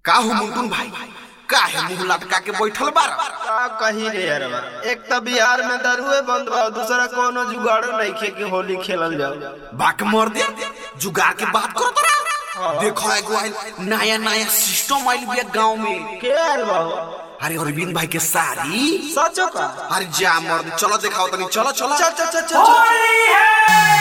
का हो मुंटुन भाई काहे मुंह लटका के बैठल बार का कही रे यारवा एक तो बिहार में दरुए बंद बा दूसरा कोनो जुगाड़ो नहीं खे कि होली खेलल जाओ बाक मर दे जुगाड़ के बात करो तोरा देखो एगो आइल नया नया सिस्टम आइल बिया गांव में के आयल बा हो? अरे अरविंद भाई के साड़ी सचो का अरे जा मर दे चलो दिखाओ तनी चलो चलो चल चल चल चल चल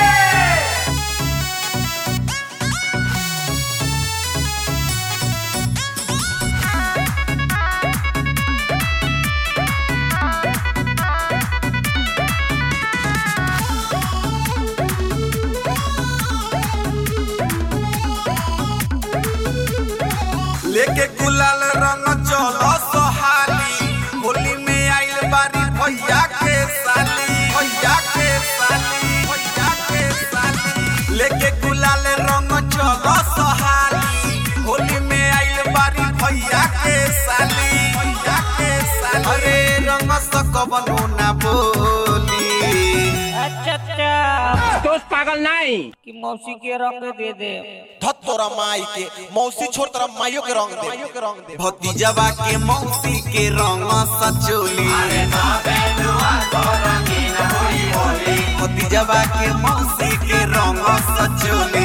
लेके गुलाल रंग चलो सोहाली होली में आइल बारी भैया के साली भैया के साली भैया के साली लेके गुलाल रंग चलो सोहाली होली में आइल बारी भैया के साली भैया के साली अरे रंग सकबनो ना बोली अच्छा अच्छा दोस्त पागल नहीं कि मौसी के रंग दे दे धत तोरा माई के मौसी छोड़ तोरा माइयो के रंग दे के रंग दे भतीजवा के मौसी के रंग सचोली भतीजवा के मौसी के रंग सचोली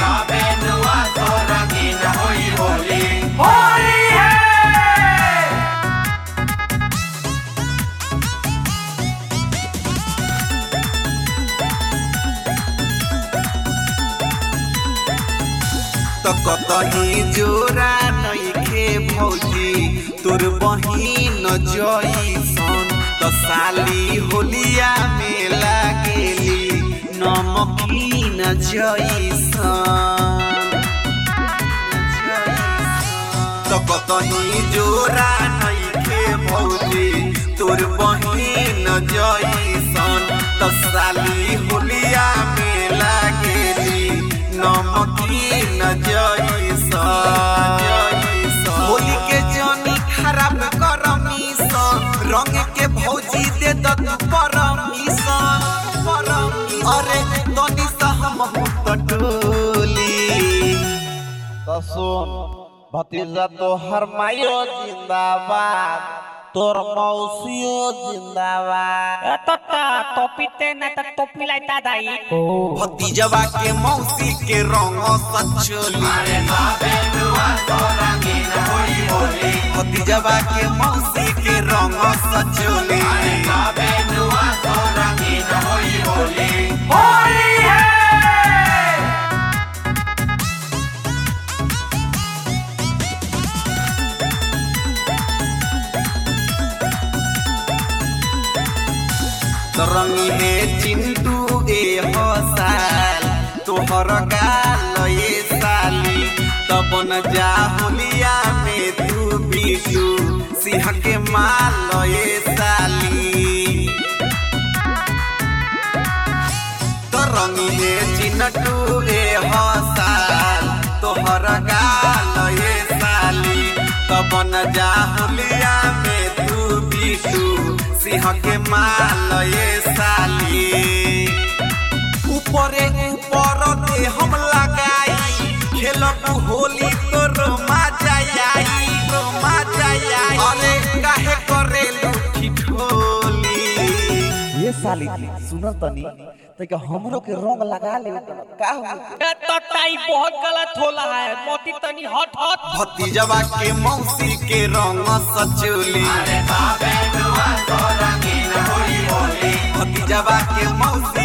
तो कतही जोरा नइखे भौजी तोर बहिन जइसन त साली होलिया में लागेली नमकीन जइसन तो कतही जोरा नइखे भौजी तोर बहिन जइसन त साली होलिया में लागेली नमकीन जइसन होली के जनी खराब करमिसन रंग के भौजी दे द तू परमिशन परमिशन अरे तनी सा हम टोली तो सुन भतीजा तो हर माइयो जिंदाबाद तोर मौसियो जिंदाबाद ए तत्ता टोपी ते ना त टोपी लाइता दाई भतीजवा के मौसी के रंग सचोली भतीजवा के मौसी के रंग सचोली रंगी है चिंटू ए हसाल तोहर गाल ये साली तब न जा होलिया में तू बीटू सिंह के माल ये साली तो रंगी है चिंटू ए हसाल तोहर गाल ये साली तब न जा होलिया में तू बीटू सिंह के माल ये साली ऊपरे ऊपर दे हम लगाई खेलब होली तो रोमा जाई रोमा जाई अरे काहे करे लूठी ठोली ये साली जी सुनल तनी तो क्या हमरो के रंग लगा ले का हो ए तत्ता ई बहुत गलत होला है मोती तनी हट हट भतीजवा के मौसी के रंग सचोली भतीजवा के मौसी